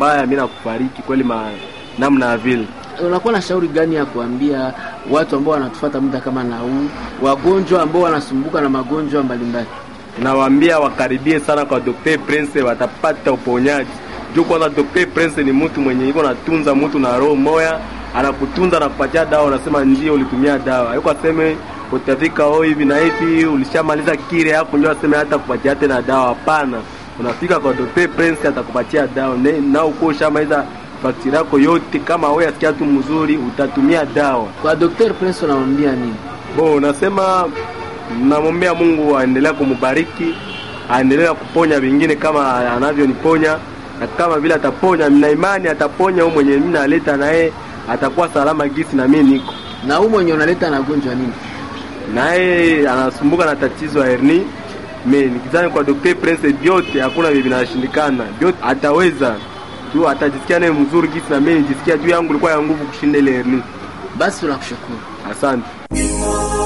mbaya, mimi nakufariki kweli ma namna ya vile. Unakuwa na shauri gani ya kuambia watu ambao wanatufuata muda kama na huu, wagonjwa ambao wanasumbuka na magonjwa mbalimbali? Nawaambia wakaribie sana kwa Dr. Prince, watapata uponyaji. Juu kwanza Dr. Prince ni mtu mwenye iko natunza mtu na roho moya, anakutunza na kupatia dawa, unasema ndio ulitumia dawa. Hayuko aseme utafika oh hivi na hivi ulishamaliza kile yako ndio aseme hata kupatia tena dawa. Hapana, unafika kwa Dr. Prince atakupatia dawa Ne- na uko ushamaliza faktiri yako yote. Kama wewe asikia tu mzuri, utatumia dawa. Kwa Dr. Prince unamwambia nini? Bo, nasema namwombea Mungu aendelea kumbariki, aendelea kuponya vingine kama anavyoniponya, na kama vile ataponya, nina imani ataponya huyo mwenye mimi naleta naye atakuwa salama gisi na mimi niko Na huu mwenye unaleta anagonjwa nini? naye, anasumbuka na tatizo ya herni. Mimi nikizani kwa Dr. Prince vyote hakuna vile vinashindikana, vyote ataweza tu, atajisikia naye mzuri gisi na mimi nijisikia juu yangu ilikuwa ya nguvu kushinda ile herni. Basi tunakushukuru. Asante.